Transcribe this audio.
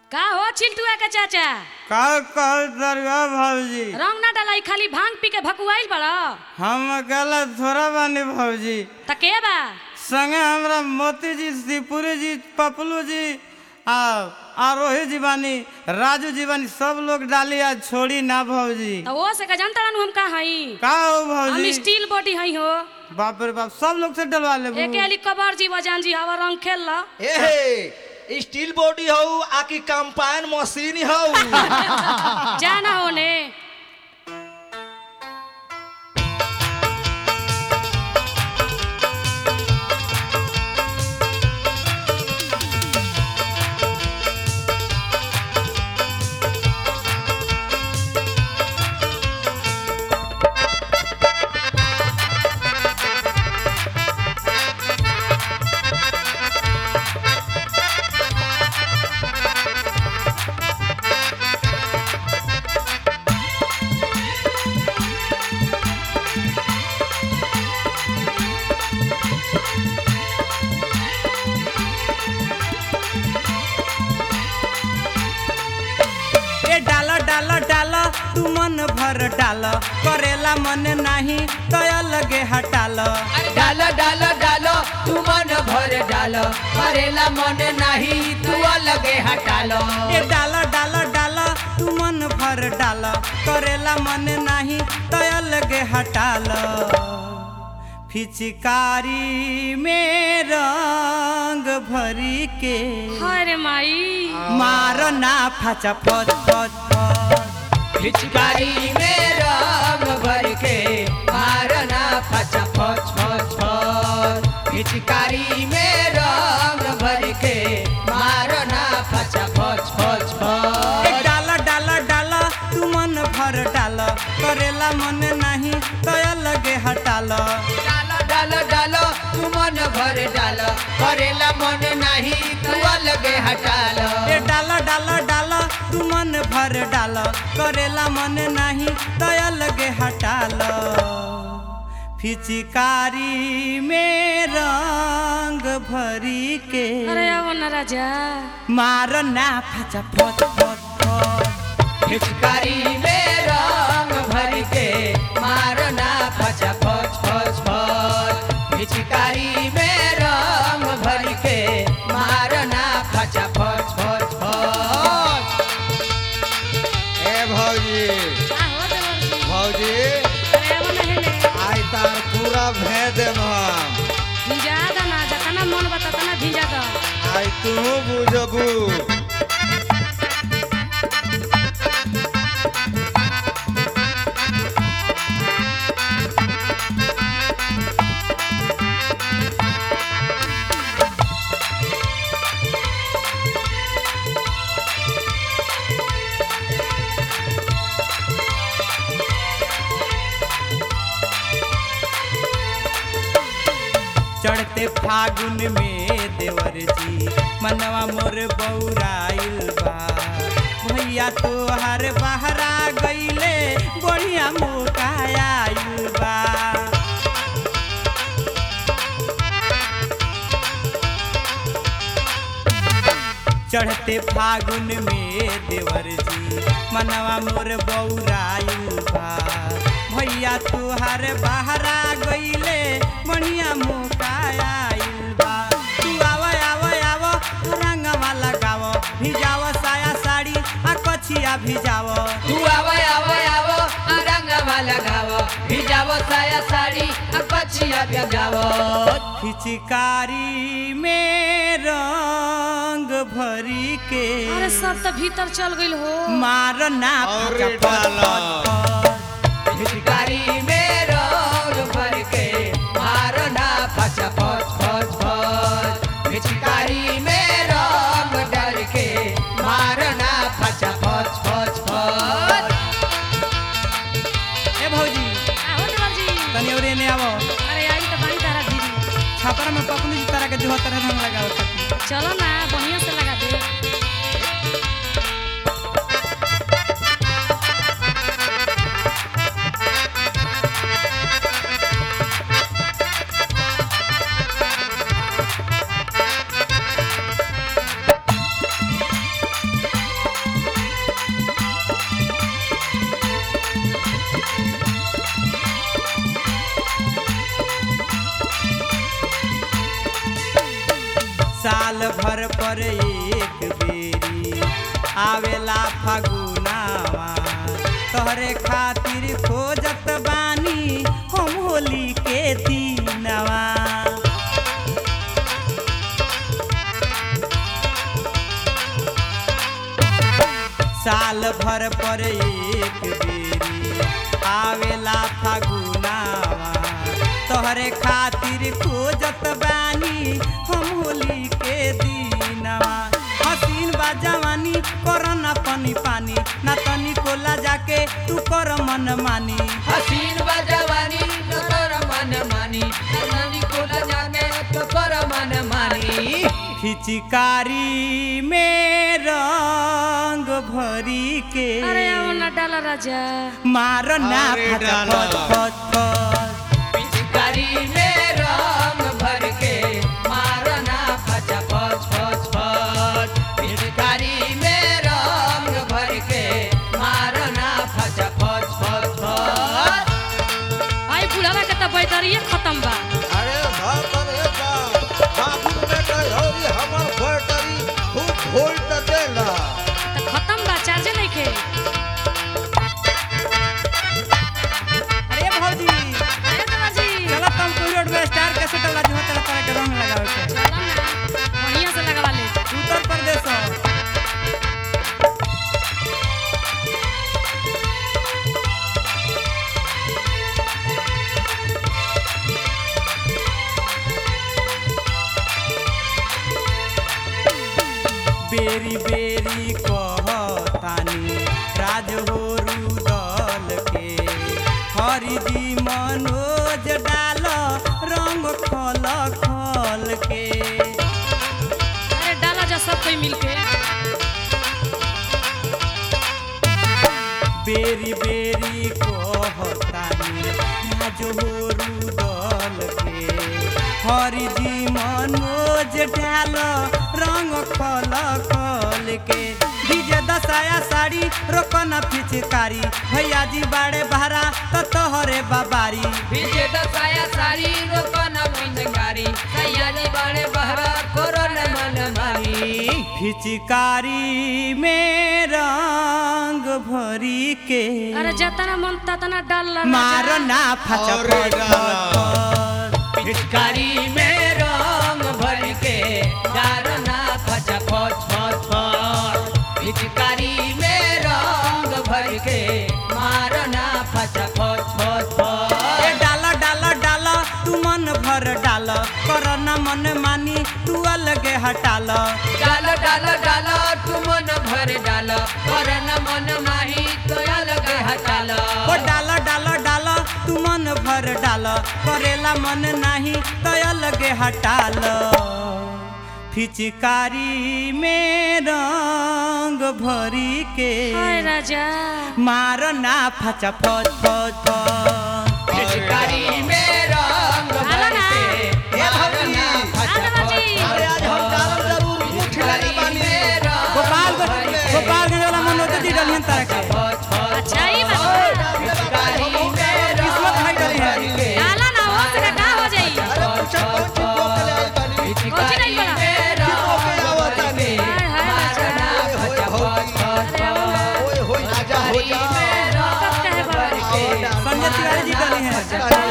का हो चिंटुआ के चाचा का कहल दरगा भौजी रंग ना डालाई खाली भांग पी के भकुआइल बड़ा हम अकेला थोड़ा बानी भौजी त के बा संगे हमरा मोती जी शिवपुरी जी पपलू जी आ आरोही जी बानी राजू जी बानी सब लोग डाली आज छोड़ी ना भौजी त वो से का जानता रहनु हम का हई का हो हम भौजी स्टील बॉडी हई हो बाप रे बाप सब लोग से डलवा ले एक अली कबर जी बजान जी हवा रंग खेल ला ए स्टील बॉडी हौ आकि कंपाइन मशीन हौ जाना होने ए डाला डाला डाला तू मन भर डाल करेला मन नाही तय लगे हटाल डाल डाल डाल तू मन भर डाल करेला मन नहीं तू अलगे हटाल ए डाला डाला डाला तू मन भर डाल करेला मन नाही तय लगे हटाल फिचकारी में रंग भरी के हाय रे माई मार ना फचा फच फच फच पिचकारी में रंग भर के मारना फचा फच फच फच पिचकारी में रंग भर के मारना फचा फच फच ए फच डाला डाला डाला तू मन भर डाल करेला मन नाही तय लगे हटाल डाल डाल डाल तू मन भर डाल करेला मन नहीं तू अलगे हटाल ए डाला डाला डाला तू मन भर डाल करेला मन नाही तय लगे हटाल फिचकारी में रंग भरी के अरे आओ ना राजा मार ना फचा फच फच फच पिचकारी में रंग भर के मारना फचा फच फच फच पिचकारी में रंग भर के मारना फचा फच फच फच ए भौजी का हो देवर जी भौजी अरे आओ ना हेले आई तार पूरा भे देम हम भिजा दा ना जतना मन बता तना भिजा दा आई तू बुझबू चढ़ते फागुन में देवर जी मनवा मोर बौराइल बा भैया तोहर बहरा गईले बढ़िया मोटाइल बा चढ़ते फागुन में देवर जी मनवा मोर बौराइल बा भैया तोहर बहरा गईले बढ़िया मोटाइल बा तू आव आव आव रंगवा लगाव भिजाव साया साड़ी आ कछिया भिजाव तू आव आव आव रंगवा लगाव भिजाव साया साड़ी आ कचिया भिजाव फिचकारी में रंग भरी के अरे सब तो भीतर चल गइल हो मार ना और फचा फच डाला। फच फच। पिचकारी में रंग भर के मारना फचा फच फच फच पिचकारी में रंग डर के मारना फचा फच फच फच ए भौजी आओ देवर जी तनी और एने आवो अरे आई तो बड़ी तारा भीरी छापर में पपलू जी तरह के जो तरह रंग लगाओ खातिर चलो ना बढ़िया से लगा दे भर पर एक बेरी आवेला फागुनावा तोहरे खातिर खोजत बानी हम होली के दिनवा साल भर पर एक बेरी आवेला फागुनावा तोहरे खातिर खोजत बानी हम होली के दिनवा हसीन बा जवानी कर ना पानी पानी ना तनी कोला जाके तू कर मन मानी हसीन बा जवानी तो कर मन मानी नानी कोला जाने तो कर मन मानी खिचकारी में रंग भरी के अरे आओ ना डाला राजा मारना अरे फट डाला। फट फट फट पिचकारी में रंग भर के मारना फच फच फच फच पिचकारी में रंग भर के मारना फच फच फच फच आई बुढ़ावा के तो बैटरिए खत्म बा अरे बाप रे बाप फागुन में गई होरी हमर बैटरी खूब वोल्ट देला तो खत्म बा चार्जे नहीं के अरे भौजी अरे देवर जी चलो तुम कोई रोड में स्टार कैसे डला जो तेरा तरह के रंग लगावे के चला ना बढ़िया से लगवा ले उत्तर प्रदेश हो। बेरी बेरी कहतानी राज हो रुदल के हरिदी मनोज डाल रंग खल खल के अरे डाला जा सब कोई मिलके बेरी बेरी कहतानी राज हो रुदल के हरिदी मनोज डाल रंग खल खल के डीजे दसाया साड़ी रोकन पिचकारी भैया जी बाड़े बहरा तो तोहरे बाबारी विजय दसाया सारी रोकन मिनगारी सैयानी बड़े बहरा कोरोन मन मानी पिचकारी में रंग भरी के अरे जतना मन ततना डाल ला मारो ना फच अरे फच डाला। फच। पिचकारी में रंग भर के डारना फच फच फच फच पिचकारी में रंग भर के मारना फच फच फच ए फच डाल डाल डाल तू मन भर डाल कर न मन मानी तू अलगे हटाल डाल डाल डाल तू मन भर डाल पर न मन माही तो अलग हटाल ओ डाल डाल डाल तू मन भर डाल करेला मन नाही तो अलगे हटाल फिचकारी में रंग भरी के हाय राजा मार ना फच फच फच फच। पिचकारी में रंग भर के मारना फच फच अरे आज हम डालम जरूर मुठ लागे बानी गोपाल गोपालगंज वाला मनोज जी डलियन तरह के अच्छा ही बात किस्मत है डली है डाला ना हो सका का हो जाई अरे पूछा कौन चीज को के ले आई बानी कौची नहीं पड़ा ओके आवतानी हाय हाय राजा होय होय अरे आओ ना होय होय राजा हो जा कब कहे बाबा संजय तिवारी जी डली है अरे